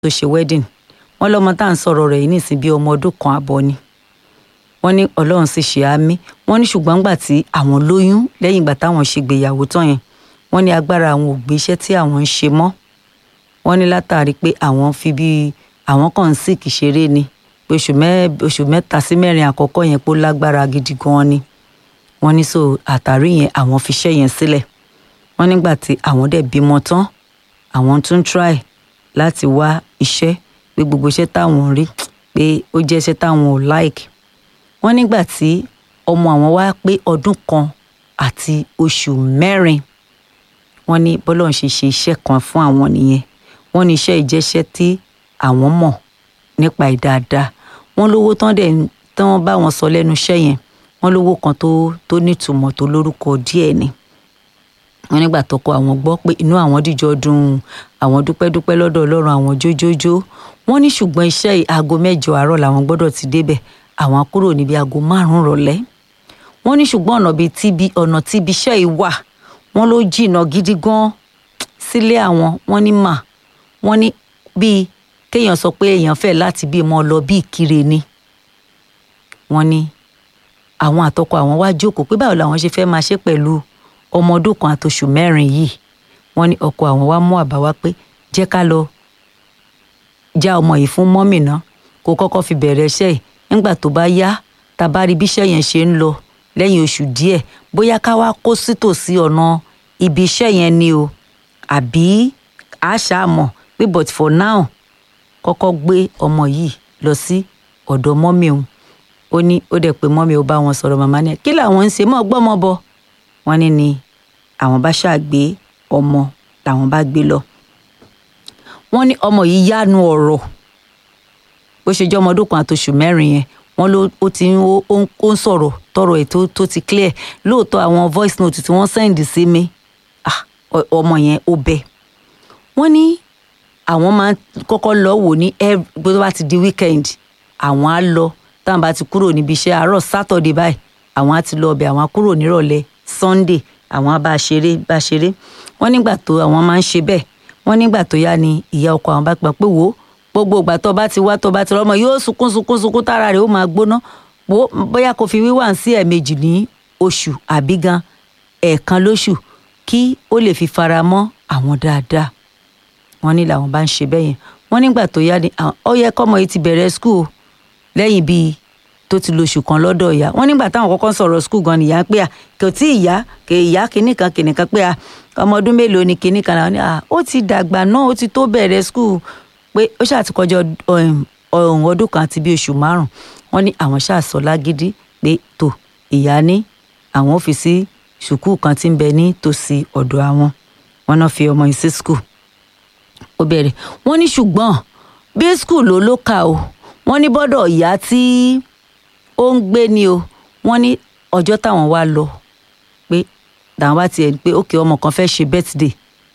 tó ṣe wedding wọ́n lọ́mọ tá à ń sọ̀rọ̀ rẹ̀ yìí nísìn bí ọmọ ọdún kan àbọ̀ ni wọ́n ní ọlọ́run sì ṣe àmì wọ́n ní ṣùgbọ́n gbà tí àwọn lóyún lẹ́yìn ìgbà táwọn ṣègbéyàwó tán yẹn wọ́n ní agbára àwọn ò gbé iṣẹ́ tí àwọn ń ṣe mọ́ wọ́n ní látàrí pé àwọn fi bí àwọn kàn ń sìkì ṣeré ni pé oṣù mẹ́ta sí mẹ́rin àkọ́kọ́ yẹn pé ó lágbára gidi gan ni wọ́n ní so àtàrí yẹn àwọn fi iṣẹ́ yẹn sílẹ̀ wọ́n nígbà tí àwọn dẹ̀ bímọ tán àwọn tún try láti wá iṣẹ́ pé gbogbo iṣẹ́ táwọn rí pé ó jẹ́ iṣẹ́ táwọn ò like wọ́n nígbà tí ọmọ àwọn wá pé ọdún kan àti oṣù mẹ́rin wọ́n ní bọ́lọ́run ṣe ṣe iṣẹ́ kan fún àwọn nìyẹn wọ́n ní iṣẹ́ ìjẹ́ṣẹ́ tí àwọn mọ̀ nípa ẹ̀ dáadáa wọ́n lówó tán dẹ̀ tí wọ́n bá wọn sọ lẹ́nu iṣẹ́ yẹn wọ́n lówó kan tó tó nítumọ̀ tó lórúkọ díẹ̀ ni wọ́n nígbà tọkọ àwọn gbọ́ pé inú àwọn dìjọ dùn àwọn dúpẹ́dúpẹ́ lọ́dọ̀ ọlọ́run àwọn jójójó wọ́n ní ṣùgbọ́n iṣẹ́ aago mẹ́jọ àárọ̀ làwọn gbọ́dọ̀ ti débẹ̀ àwọn kúrò níbi aago márùn-ún rọ̀lẹ́ wọ́n ní ṣùgbọ́n ọ̀nà bíi tíbi ọ̀nà tíbi iṣẹ́ yìí wà wọ́n ló jìnnà gidi gan sílé àwọn wọ́n ní mà wọ́n ní bíi kéèyàn sọ pé èèyàn fẹ́ láti bí mọ́ lọ bí ìkirè ni wọ́n ní àwọn àtọkọ àwọn wá jókòó pé báwo làwọn ṣe fẹ́ máa ṣe pẹ̀lú ọmọ ọdún kan àtòṣù mẹ́rin yìí wọ́n ní ọkọ àwọn wá mú àbá wá pé jẹ́ ká lọ já ọmọ yìí fún mọ́mì náà kó kọ́kọ́ fi bẹ̀rẹ̀ iṣẹ́ yìí nígbà tó bá yá tá bá rí bí iṣẹ́ yẹn ṣe ń lọ lẹ́yìn oṣù díẹ̀ bóyá ká wá kó sítòsí ọ̀nà ibi iṣẹ́ yẹn ni o àbí àṣà mọ̀ pé but for now kọ́kọ́ gbé ọmọ yìí lọ sí ọ̀dọ̀ mọ́mì òun ó ní ó dẹ̀ pé mọ́mì ó bá wọn sọ̀rọ̀ màmá ní kí làwọn ń ṣe mọ́ gbọ́mọ bọ wọ́n ní ni àwọn bá ṣàgbé ọmọ làwọn bá gbé lọ wọ́n ní ọmọ yìí yánu ọ̀rọ̀ bó ṣe jẹ́ ọmọ ọdún kan àtòṣù mẹ́rin yẹn wọ́n ló ó ti ń ó ń sọ̀rọ̀ tọrọ ẹ̀ tó ti clear lóòótọ́ àwọn voice note tí wọ́n send sí mi ọmọ yẹn ó bẹ wọ́n ní àwọn máa kọ́kọ́ lọ wò ní bó bá ti di weekend àwọn á lọ táwọn bá ti kúrò níbi iṣẹ́ àárọ̀ Saturday báyìí àwọn á ti lọ ọbẹ̀ àwọn á kúrò nírọ̀lẹ́ Sunday àwọn á bá ṣeré bá ṣeré wọ́n nígbà tó àwọn máa ń ṣe bẹ́ẹ̀ wọ́n nígbà tó yá ni ìyá ọkọ àwọn bá gbà pé wò ó gbogbo ìgbà tó bá ti wá tó bá ti rọmọ yóò sunkún sunkún sunkún tára rẹ̀ ó máa gbóná bóyá kò fi wíwà sí ẹ̀ẹ̀mejì ní oṣù àbí gan ẹ̀ẹ̀kan lóṣù kí ó lè fi fara mọ́ àwọn dáadáa wọ́n ní làwọn bá ń ṣe bẹ́ẹ̀ yẹn wọ́n nígbà tó yá ni ó yẹ kọ́mọ yìí ti bẹ̀rẹ̀ skul lẹ́yìn bíi tó ti lo oṣù kan lọ́dọ̀ ìyá wọ́n nígbà táwọn kọ́kọ́ sọ̀rọ̀ skul gan nìyá pé à kò tí ìyá kò ìyá kìíní kan kìíní kan pé à ọmọ ọdún mélòó ni kìíní kan làwọn ní à ó ti dàgbà náà ó ti tó bẹ̀rẹ̀ skul pé ó ṣáà ti kọjá ọdún kan àti bíi oṣù márùn wọ́n ní àwọn ṣáà sọ lágídí pé tó ìyá ní àwọn ò fi sí sùkúù kan tí ń bẹ ní tòsí ọ̀dọ̀ àwọn wọ́n náà fi ọmọ yìí sí skul ó bẹ̀rẹ̀ wọ́n ní ṣùgbọ́n bí skul ló ló kà o wọ́n ní bọ́dọ̀ ìyá tí ó ń gbé ni o wọ́n ní ọjọ́ táwọn wá lọ pé táwọn bá tiẹ̀ pé ókè ọmọ kan fẹ́ ṣe birthday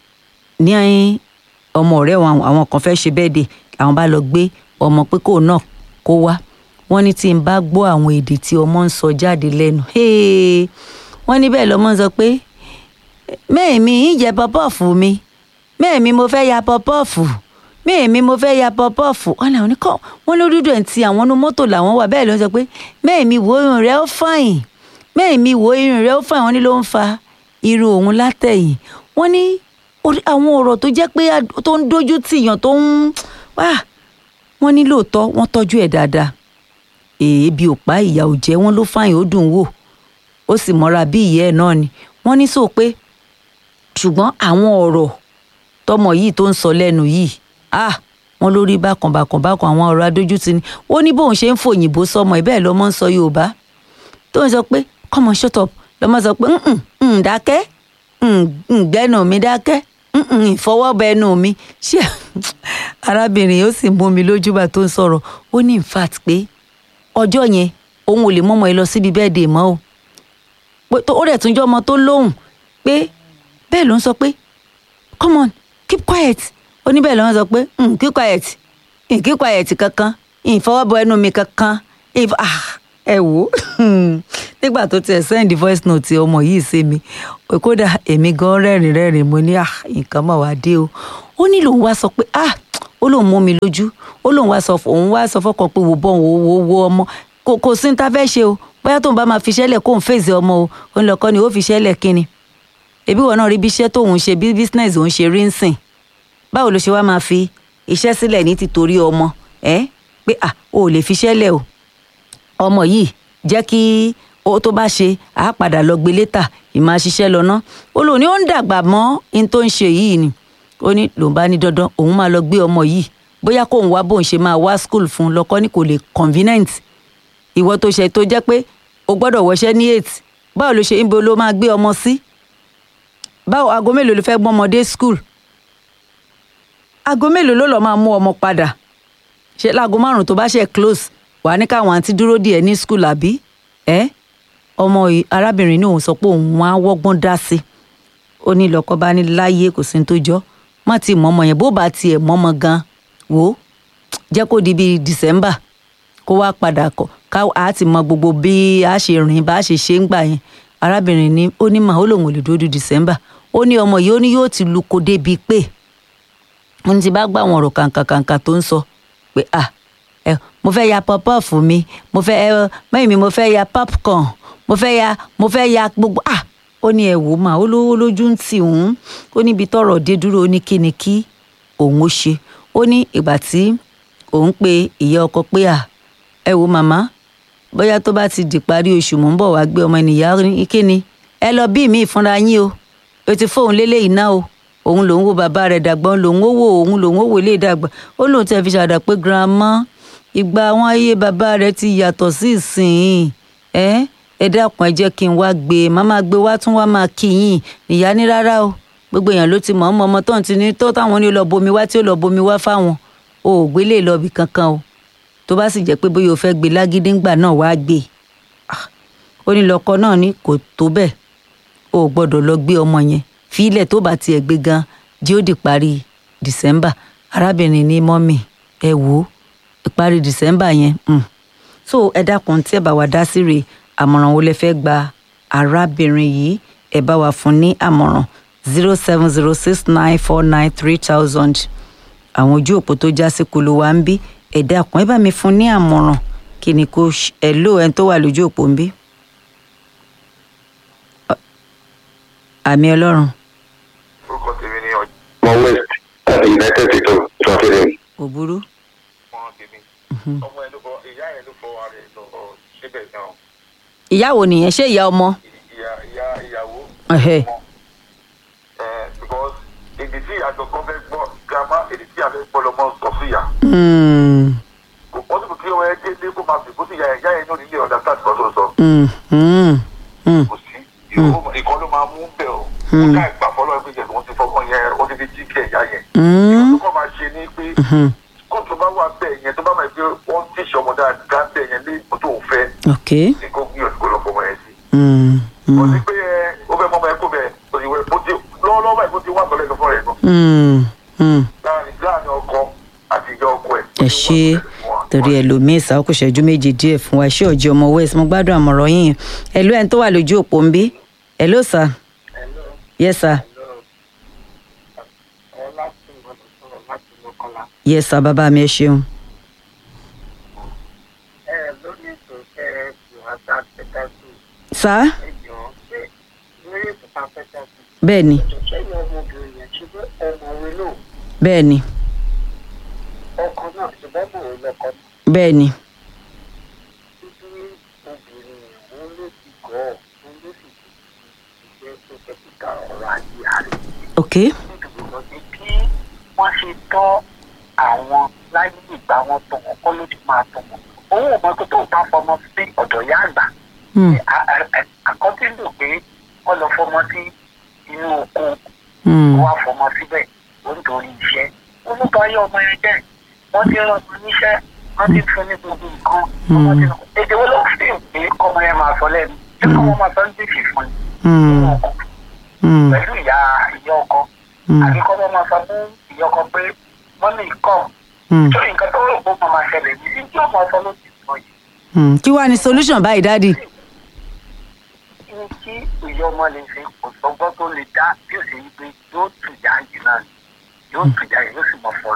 ní ọmọ ọ̀rẹ́ wọn àwọn kan fẹ́ ṣe birthday làwọn bá lọ gbé ọmọ pé kò náà kó wá wọ́n ní tí n bá gbọ́ àwọn èdè tí ọmọ ń sọ jáde lẹ́nu wọ́n ní bẹ́ẹ̀ lọ́mọ sọ pé mẹ́ẹ̀mí ń jẹ pọ́pọ́ọ̀fù mi mẹ́ẹ̀mí mo fẹ́ ya pọ́pọ́ọ̀fù mẹ́ẹ̀mí mo fẹ́ ya pọ́pọ́ọ̀fù wọn làwọn oníkọ́ wọn ló dúdú ẹ̀ ń ti àwọn inú mọ́tò làwọn wà bẹ́ẹ̀ ló ń sọ pé mẹ́ẹ̀mí wo irun rẹ̀ ó fàyìn mẹ́ẹ̀mí wo irun rẹ̀ ó fàyìn wọn ní ló ń fa irun òun látẹ̀yìn wọn ní àwọn ọ̀rọ̀ tó jẹ́ pé tó ń dójú tìyàn tó ń wá wọn ní lóòótọ́ wọ́n tọ́jú ẹ̀ dáadáa èébì ò pa ìyà ò jẹ́ wọn ló fàyìn ó dùn wò ó sì mọ́ra bí ìyá ẹ̀ náà ni wọ́n ní sọ pé ṣùgbọ́n àwọn ọ̀rọ̀ tọmọ yìí tó ń sọ lẹ́nu yìí ah wọn lórí bákan bákan bákan àwọn ọ̀rọ̀ adójútì ni ó ní bóun ṣe ń fòyìnbó sọmọ ẹ̀ bẹ́ẹ̀ lọ́mọ ń sọ yorùbá tó ń sọ pé come on shut up lọ́mọ sọ pé ń dákẹ́ ń gbẹ́nu mi dákẹ́ ń ìfọwọ́bẹnu mi ṣé arábìnrin yóò sì mú mi lójúbà tó ń sọ̀rọ̀ ó ní in fact pé ọjọ́ yẹn òun ò lè mọ́mọ́ ẹ lọ síbi bẹ́ẹ̀ dè mọ́ o ó rẹ̀ tún jọ́ ọmọ tó lóhùn pé bẹ́ẹ̀ ló ń sọ pé come on keep quiet ó ní bẹ́ẹ̀ ló ń sọ pé keep quiet keep quiet kankan ìfọwọ́bọ ẹnu mi kankan ẹ wò ó nígbà tó tiẹ̀ send voice note ọmọ yìí sí mi kódà èmi gan rẹ́rìn rẹ́rìn mo ní nǹkan mọ̀ wá dé o ó ní lòun wá sọ pé ó lóun mú mi lójú ó lóun wá sọ òun wá sọ fọkàn pé wò bọ́n wò wò wò ọmọ kò kò sí ní ta fẹ́ ṣe o bóyá tóun bá máa fi ṣẹlẹ̀ kóun fèsì ọmọ o òun lọ́kọ́ ni ó fi ṣẹlẹ̀ kíni ẹbí wọn náà rí bí iṣẹ́ tóun ṣe bí business òun ṣe rí ń sìn báwo ló ṣe wá máa fi iṣẹ́ sílẹ̀ ní títorí ọmọ ẹ pé à o ò lè fi ṣẹlẹ̀ o ọmọ yìí jẹ́ kí ó tó bá ṣe àá padà lọ gbé létà ìmáa ṣiṣẹ́ lọ ná ó lóun ní ó ń dàgbà mọ́ in tó ń ṣe yìí ni ó ní lòun bá ní dandan òun máa lọ gbé ọmọ yìí bóyá kóun wá bóun ṣe máa wá school fún un lọkọ ní kò lè convenient ìwọ tó ṣe tó jẹ́ pé o gbọ́dọ̀ wọṣẹ́ ní eight báwo ló ṣe ń bo ló máa gbé ọmọ sí báwo aago mélòó ló fẹ́ gbọ́n ọmọdé school aago mélòó ló lọ máa mú ọmọ padà ṣe láago márùn tó bá ṣe close wàá ní káwọn àǹtí dúró díẹ̀ ní school àbí ẹ ọmọ yìí arábìnrin ní òun sọ pé òun wá wọ́gbọ́n dá sí ó ní lọ́kọ bá ní láyé kò sí ní tó jọ má ti mọ ọmọ yẹn bó bá tiẹ̀ mọ ọmọ gan wò ó jẹ́ kó di bíi December kó wá padà kọ ká a ti mọ gbogbo bí a ṣe rìn bá a ṣe ṣe ń gbà yẹn arábìnrin ní ó ní mà ó lòun ò lè dúró di December ó ní ọmọ yìí ó ní yóò ti lu ko débi pé wọ́n ti bá gbà wọn ọ̀rọ̀ kàǹkàkàǹkà tó ń sọ pé ah ẹ mo fẹ́ ya pọpọ́ọ̀fù mi mo fẹ́ ẹ mẹ́yìn mi mo fẹ́ ya popcorn mo fẹ́ ya mo fẹ́ ya gbogbo ah ó ní ẹ wò mà ó lówó lójú ń tì òun ó níbi tọ́rọ̀ dé dúró ó ní kí ni kí òun ó ṣe ó ní ìgbà tí òun pe ìyá ọkọ pé à ẹ wò màmá bóyá tó bá ti di parí oṣù mò ń bọ̀ wá gbé ọmọ ènìyàn ní kí ni ẹ lọ bí mi ìfúnra yín o o ti fóun lélẹ́yìí náà o òun lòun wo bàbá rẹ̀ dàgbà òun lòun ó wò òun lòun ó wò lè dàgbà ó lóun tẹ́ fi ṣàdá pé grandma ìgbà àwọn ayé bàbá rẹ̀ ti yàtọ̀ sí ìsìn ẹ ẹ dákun ẹ jẹ́ kí n wá gbé e má máa gbé wá tún wá máa kí yín ìyá ní rárá o gbogbo èèyàn ló ti mọ̀ ọmọ ọmọ tó ń ti ní tó táwọn ní lọ bomi wá tí ó lọ bomi wá fáwọn o ò gbé lè lọ ibì kankan o tó bá sì jẹ́ pé bóyá o fẹ́ gbé lágídí ńgbà náà wá gbé ó ní lọkọ náà ní kò tó bẹ́ẹ̀ o ò gbọ́dọ̀ lọ gbé ọmọ yẹn fílẹ̀ tó bá tiẹ̀ gbé gan jí ó di parí December arábìnrin ní mọ́mì ẹ wò ó ìparí December yẹn mm. so ẹ dákun tí ẹ bá wa dá sí rèé àmọ̀ràn wo lẹ fẹ́ gba arábìnrin yìí ẹ bá wa fún ní àmọ̀ràn zero seven zero six nine four nine three thousand àwọn ojú òpó tó já sí kulu wa ń bí ẹ dákun ẹ bá mi fún ní àmọ̀ràn kí ni kò ẹ lò ẹni tó wà lójú òpó ń bí. àmì ọlọ́run. orúkọ tèmi ni ọjọ́. mo west àti united states of translating. kò burú. ọmọ tèmi ọmọ ẹ ló fọ ìyá ẹ ló fọ ara ẹ lọ síbẹ̀ náà ìyá wo nìyẹn ṣé ìyá ọmọ. ìyá ìyá ìyàwó. Ẹhẹ́. ọmọ ẹ because èdè tí àjọ kan fẹ́ gbọ́ girama èdè tí a fẹ́ gbọ́ lọ́mọ sọ sí ìyá. Mm, kò pọ́sibú kí ọmọ ẹ dé kó máa bìbó sí ìyá ẹ ìyá ẹ ní onílé ọ̀dà sáà kan tó sọ. mm, mm, mm. kò sí ìkọ́ ló máa mú bẹ̀ ọ́. ó ká ìgbà fọlọ́ ẹgbẹ́ yẹn wọ́n ti fọmọ yẹn wọ́n ti fi jí kí ẹ̀yà yẹn. Mm. ìkọ́ tó kọ́ máa ṣe ní pé kóòtù bá wà bẹ́ẹ̀ yẹn tó bá máa gbé wọ́n tíṣe ọmọ dáadáa bẹ́ẹ̀ yẹn lé ìbò tó ń fẹ́ ok. ní kó gbìyànjú kó lọ fọmọ yẹn sí. Mm, kò mm, sí pé ẹ ó fẹ́ mọ́mọ́ ẹ kó bẹ́ẹ̀ òyìnbó bó ti lọ́wọ́lọ́wọ́ báyìí bó ti wá sọ̀rọ̀ ẹ̀ fún rẹ̀ gan. mm, mm. láàrin láàrin ọkọ àti ìyá ọkọ ẹ̀. ẹ ṣe torí ẹlòmíín ìsáwọ́ kò ṣẹ́jú méje díẹ̀ fún wa iṣẹ́ òjì ọmọ west mo gbádùn àmọ̀ràn yín ẹ̀lú ẹni tó wà lójú òpó ń bí ẹ̀lú sà yes sir yes sir bàbá mi ẹ ṣeun sà bẹ́ẹ̀ ni bẹ́ẹ̀ ni ọkọ náà ṣùgbọ́n mò ń lọkọ bẹ́ẹ̀ ni títí obìnrin òun ló ti gọ̀ ọ́ òun ló sì ti jẹ́ tó fẹ́ kíkà ọ̀rọ̀ ayé rẹ̀ ok nítorí lọ sí bí wọ́n ṣe tọ́ àwọn láyé ìgbà wọn tọ̀ wọ́n kọ́ ló ti máa tọ̀ wọ́n òun ò mọ pé tó bá fọmọ sí ọ̀dọ̀ ìyá àgbà Hmm, àkọ́tí lò pé wọ́n lọ fọmọ sí inú oko hmm, wá fọmọ síbẹ̀ ó ń torí iṣẹ́ orúkọ ayé ọmọ yẹn jẹ́ wọ́n ti rán ọmọ níṣẹ́ wọ́n ti fún ní gbogbo nǹkan ọmọ ti rán èdè wo ló fi pé kọ́mọ yẹn máa sọ lẹ́nu ṣé kọ́mọ máa sọ ní tìfì fún hmm, un hmm, pẹ̀lú ìyá ìyá ọkọ hmm, àbí kọ́mọ máa sọ fún ìyá ọkọ pé mọ́mí kọ́ hmm, tó nǹkan tó rò pé ó máa ṣẹlẹ̀ ní tí ó máa sọ ló ti sọ yìí hmm. kí wàá ní solution báyìí dáàdì ní kí ìyá ọmọ lè ṣe kò sọgbọ́n tó lè dá bí ó ṣe yí pé yóò tù yá yìí náà ni yóò tù yá yìí yóò sì mọ fọ̀rọ̀ tuntun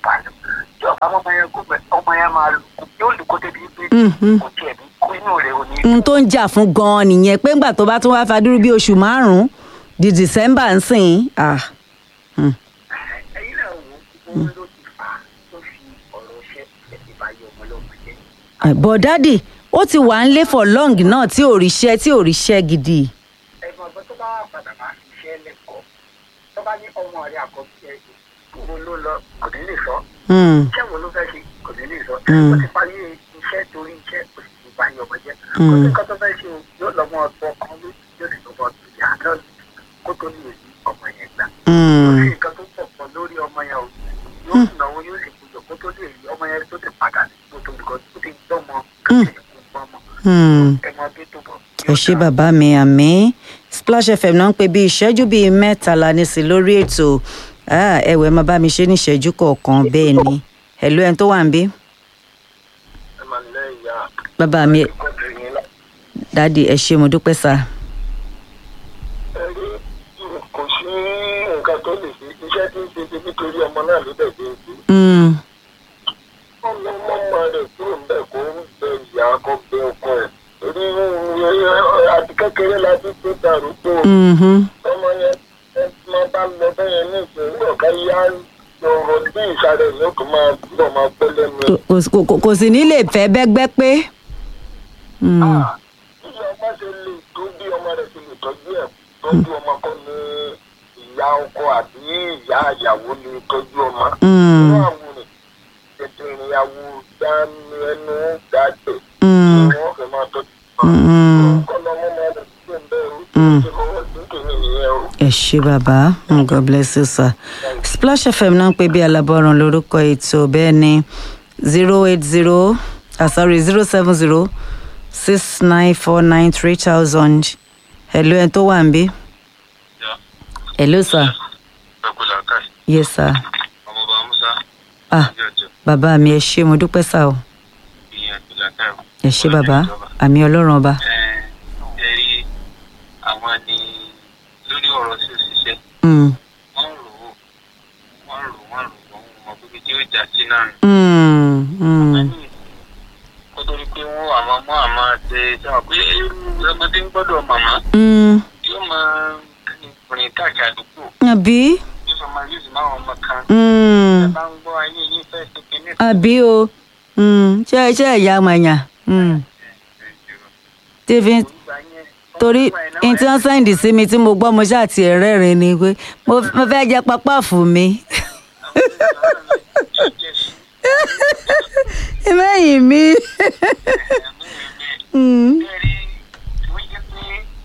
bá lọ tí ọba ọmọ yẹn kó bẹ ọmọ yẹn máa lù kó yóò lù kó débi pé Mhm. kò tiẹ̀ ní kó inú rẹ̀ ò ní. n tó ń jà fún gan-an nìyẹn pé ńgbà tó bá tún wá fadúrú bí oṣù márùn-ún di december ń sìn ah ẹ̀yin náà wò ó òun ló ti fà á tó fi ọ̀rọ̀ ṣẹ́ ẹ̀sìn bá yọ ọmọ lọ́mọ jẹ́. but daddy ó ti wà ń lé for long náà tí ò ríṣẹ́ tí ò ríṣẹ́ gidi. ẹ̀gbọ́n ọ̀gbọ́n tó bá wà padà máa fi iṣẹ́ lẹ́kọ̀ọ́ tó bá ní ọmọ rẹ̀ àkọ́bí ẹ̀ kúrò ló lọ kò ní lè sọ Hmm. iṣẹ́ wo ló fẹ́ ṣe kò ní lè sọ Mm. ó ti parí iṣẹ́ torí iṣẹ́ kò sì ti bá yọ ọmọ jẹ́ kó Mm. sí nǹkan tó fẹ́ ṣe o yóò lọ́mọ ọ̀tọ̀ kan ló yóò sì lọ́mọ ọ̀tọ̀ ìyá náà kó tó lè rí ọmọ yẹn gbà kò Hmm. sí nǹkan tó pọ̀ pọ̀ lórí ọmọ yẹn o yóò náwó yóò sì kújọ kó tó lè rí ọmọ yẹn tó ti padà sí kó tó nǹkan tó ti gbọ́mọ kó tó ti kú gbọ́mọ Hmm. ẹ mọ bí tó bọ̀ ẹ ṣé bàbá mi àmì splash fm náà ń pè bí ìṣẹ́jú bíi mẹ́tàlá ní sí lórí ètò Ah, ẹ̀wẹ̀ máa bá mi ṣe ní ìṣẹ́jú kọ̀ọ̀kan bẹ́ẹ̀ ni ẹ̀lú ẹni tó wà ń bí ẹ máa lẹ́ ìyá bàbá mi ìkọ́jú yín lá. dáàdi ẹ ṣé mo dúpẹ́ sá. ẹ rí kò sí nǹkan tó lè ṣe iṣẹ́ tí ń ṣe ṣe nítorí ọmọ náà ló dẹ̀ ṣe ń ṣe. Hmm. ọmọ ọmọ rẹ̀ kúrò ń bẹ̀ kó ń bẹ ìyá kó bẹ ọkọ ẹ̀ torí àti kékeré la ti tó darúgbó Mhm. ọmọ yẹn ẹ máa bá lọ bẹ́yẹn ní ìṣòro ọ̀gá yá ọ̀rọ̀ bí ìsàlẹ̀ yóò kó máa bọ̀ máa pẹ́ lẹ́nu ẹ̀. Kò- kò kò- kò sì ní lè fẹ́ bẹ́gbẹ́ pé. Hmm. Ah, bí ọmọ ṣe lè tó bí ọmọ rẹ̀ ṣe lè tọ́jú ẹ̀ tọ́jú ọmọ kọ́ ni ìyá ọkọ àbí ìyá ìyàwó ni tọ́jú ọmọ. Hmm. inú àwòrán ètò ìrìnyàwó dání ẹnu dàgbẹ̀ Hmm. ni wọ́n fẹ́ máa tọ́jú Hmm. kọ́ lọ́mọ máa lọ sí ẹ̀ńbẹ́ o Mm. ṣe fọwọ́ sí kìíní nìyẹn o. ẹ ṣé bàbá Mm, god bless you sir splash fm náà ń pè bí alábọ́run lórúkọ ètò bẹ́ẹ̀ ni zero eight zero ah sorry zero seven zero six nine four nine three thousand hello ẹni tó wà ń bí hello sir ẹkùlà káì yes sir ọmọọba musa ah jọjọ bàbá mi ẹ ṣé mo dúpẹ́ sá o ìyẹn ẹkùlà káì. ẹ ṣé bàbá àmì ọlọ́run ọba ẹ rí àwọn ni lórí ọ̀rọ̀ sí òṣìṣẹ́ Mm, wọ́n rò ó wọ́n rò wọ́n rò wọ́n mọ̀ pé tí ó jà sí náà. mm, mm, kó tó rí pé wọ́n àmọ́ mọ́ àmọ́ ṣe sábà pé ọmọdé ń gbọ́dọ̀ màmá mm. yóò máa rìn káàkiri àdúgbò àbí yóò sọ máa yóò sì máa wọn ọmọ kan. Mm, ẹ bá ń gbọ́ ayé yín fẹ́ ṣe kinní àbí o Mm, ṣé ṣé ẹ̀yà àmàyàn Mm. tí fi ń torí n tí wọ́n sẹ́ǹdì sí mi tí mo gbọ́ mo ṣáà ti ẹ̀rẹ́rìn ni pé mo mo fẹ́ jẹ pápá fún mi. mẹ́yìn mi. Mm. Bẹ́ẹ̀ni, wọ́n jẹ́ pé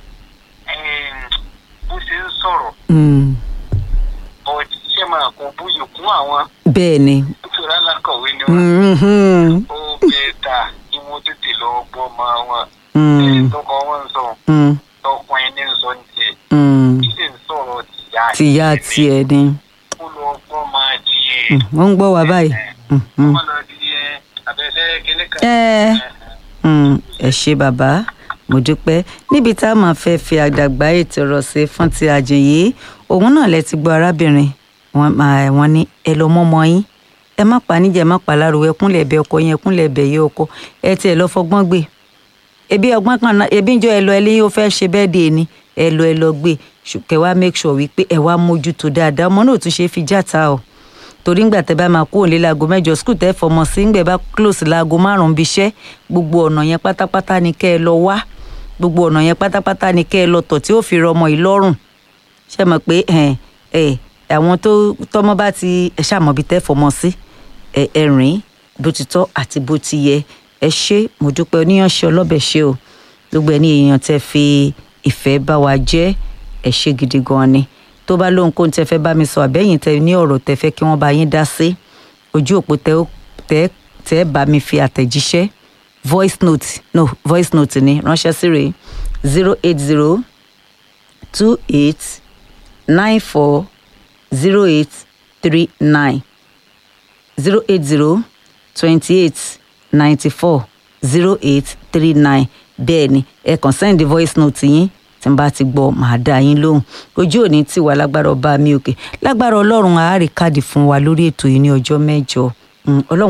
bó ṣe ń sọ̀rọ̀ Mm. ọ̀dì ṣe máa kó bóyè kún àwọn bẹ́ẹ̀ ni. nítorí alákọ̀wé ni wọ́n. Mhm. ó bẹ́ẹ̀ ta kí wọ́n tètè lọ gbọ́ ọmọ wọn. Mm. ẹni tọkọ wọn ń sọ Mm. tọkùnrin ní sọ ní tiẹ̀ Mm. kí sì ń sọ̀rọ̀ tìyá tìyá tiẹ̀ ni. kó lọ gbọ́ máa di Mm. wọ́n ń gbọ́ wa báyìí. Mhm. ọmọ lọ di ẹ abẹ́fẹ́ kíní kan. ẹ Mm, ẹ ṣé bàbá mo dúpẹ́ níbi tá a máa fẹ́ fi àdàgbà ètò ọ̀rọ̀ sí fún ti àjèyí òun náà lẹ ti gbọ́ arábìnrin wọn máa wọn ní ẹ lọ mọ́mọ́ yín ẹ má pa níjà ẹ má pa láruwẹ ẹkúnlẹ̀ ẹ̀bẹ̀ ọkọ yín ẹkúnlẹ̀ ẹ̀bẹ̀ yẹ ọkọ ẹ tiẹ̀ lọ fọgbọ́n gbé ebi ọgbọ́n kan náà ebi ń jọ ẹ lọ ẹ lẹ́yìn ó fẹ́ ṣe bẹ́ẹ̀ dé ni ẹ lọ ẹ lọ gbé kẹ wá make sure wípé ẹ wá mójútó dáadáa ọmọ náà tún ṣe é fi játa o torí ńgbà tẹ bá máa kó òǹlé láago mẹ́jọ skul tẹ fọmọ sí ńgbẹ bá close láago márùnún bí iṣẹ́ gbogbo ọ̀nà yẹn pátápátá ni kẹ́ ẹ lọ wá gbogbo ọ̀nà yẹn pátápátá ni kẹ́ ẹ lọ tọ̀ tí ó fi rọ ọmọ yìí lọ́rùn ṣe mọ̀ pé ẹ ẹ àwọn tó tọmọ bá ti ẹ ṣàmọ̀bí tẹ́ fọmọ sí ẹ ẹ rìn bó ti tọ́ àti bó ti yẹ ẹ ṣé mo dúpẹ́ oníyanṣẹ́ ọlọ́bẹ̀ ṣe o gbogbo ẹni èèyàn tẹ́ fi ìfẹ́ bá wa jẹ́ ẹ ṣé gidi gan ni tó bá lóhun kóhun tẹ́ fẹ́ bá mi sọ àbẹ́yìn tẹ́ ní ọ̀rọ̀ tẹ́ fẹ́ kí wọ́n bá yín dá sí ojú òpó tẹ́ ó- tẹ́ tẹ́ bá mi fi àtẹ̀jíṣẹ́ voice note no voice note ni ránṣẹ́ sí rèé zero eight zero two eight nine four zero eight three nine zero eight zero twenty eight ninety four zero eight three nine bẹ́ẹ̀ ni ẹ kàn send voice note yín tí n bá ti gbọ́ màá dá yín lóhùn ojú òní tí wà lágbára ọba mi òkè lágbára ọlọ́run àárí káàdì fún wa lórí ètò yìí ní ọjọ́ mẹ́jọ Mm, ọlọ́run